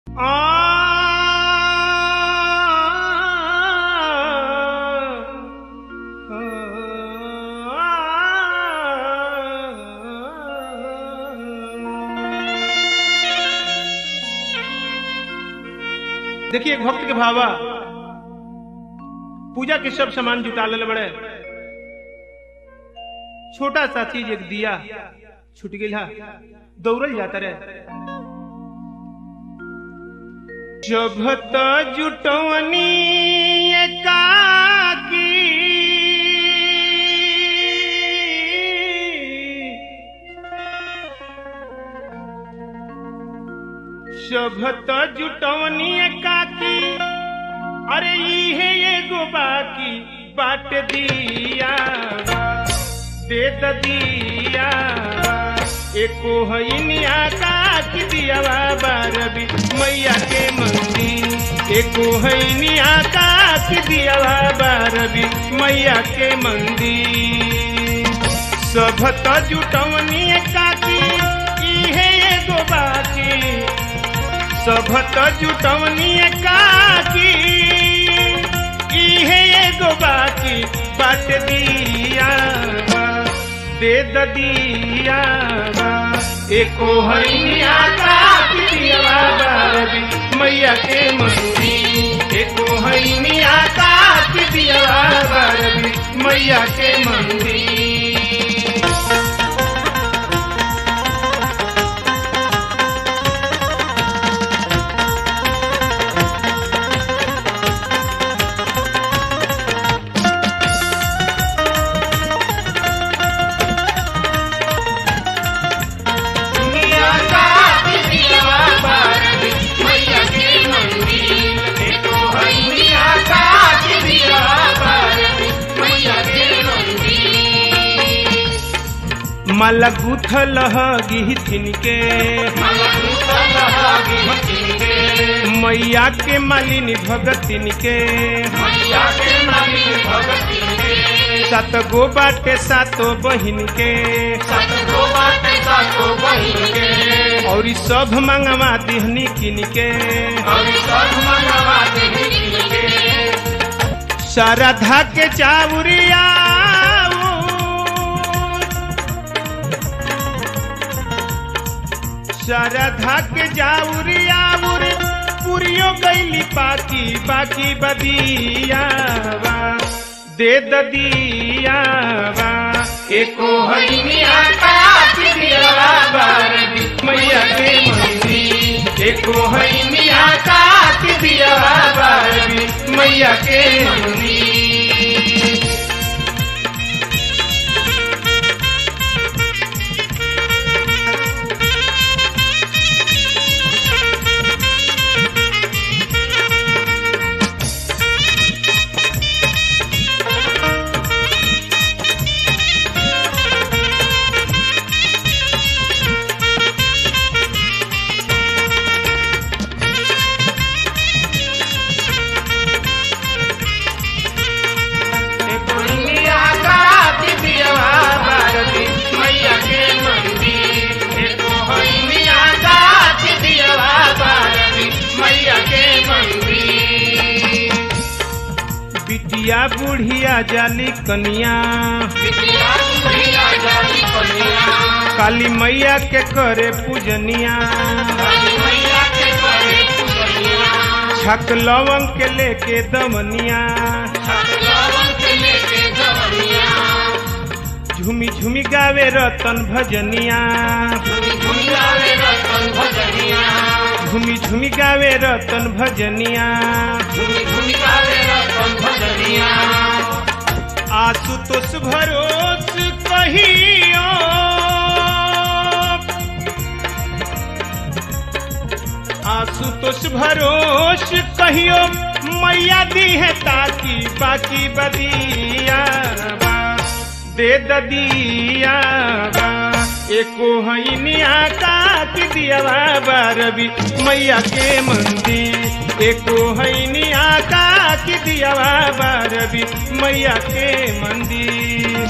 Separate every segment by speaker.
Speaker 1: देखिए एक भक्त के भावा पूजा के सब सामान जुटा ले बड़े छोटा सा चीज एक दिया छूट गया दौड़ल जाता रहे जभत जुटवनी एकाकी शभत जुटवनी एकाकी अरे इहे एगो बाकी बाट दिया दे द दिया एको हईनिया काकी दियावा बारबी मैया के मंदिर एको हईनिया काकी दियावा बारबी मैया के मंदिर सभत जुटवनी काकी इहे एगो बाकी सभत जुटवनी काकी इहे एगो बाकी बाट दिया दे द दिया एको हईनिया काकी दिया बारबी मैया के मंदिर एको हईनिया काकी दिया बारबी मैया के मंदिर माला गुथल गिथिन के मैया के मालिनी भगतिन के सात गो बाटे सातो बहिन के और ई सब मंगवा दिहनी किन के शारदा के चावरिया शारदा के जाउरियाउर पुरियो गईली पाकी बाकी बदिया दे ददिया एको हईनिया काकी दिया बारबी मैया के मंदिर एको हईनिया काकी दिया बारबी मैया के मंदिर बिटिया बुढ़िया जाली कनिया काली मैया के करे पूजनिया छक लवंग के लेके दमनिया झूमी झूमी गावे रतन भजनिया झूमी झूमी गावे रतन भजनिया आशुतोष भरोस कहियो आशुतोष भरोस कहियो मैया दी है ताकि बाकी बदिया दे ददिया एको हईनिया काकी दिया बारबी मैया के मंदिर एको हईनिया काकी दिया बारबी मैया के मंदिर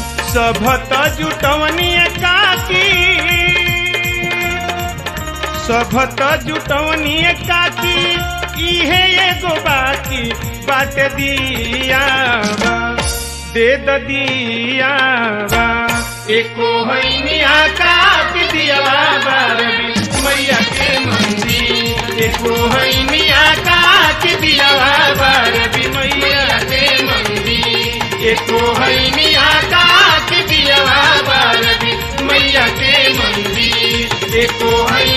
Speaker 1: सभत जुटवनी काकी सभत जुटवनी काकी इहे एगो बाकी बाट दियावा दे द दियावा एको हैनिया काट दियावा बारबी मैया के मंदिर एको हैनिया काट दियावा बारबी मैया के मंदिर एको हैनिया काट दियावा बारबी मैया के मंदिर एको है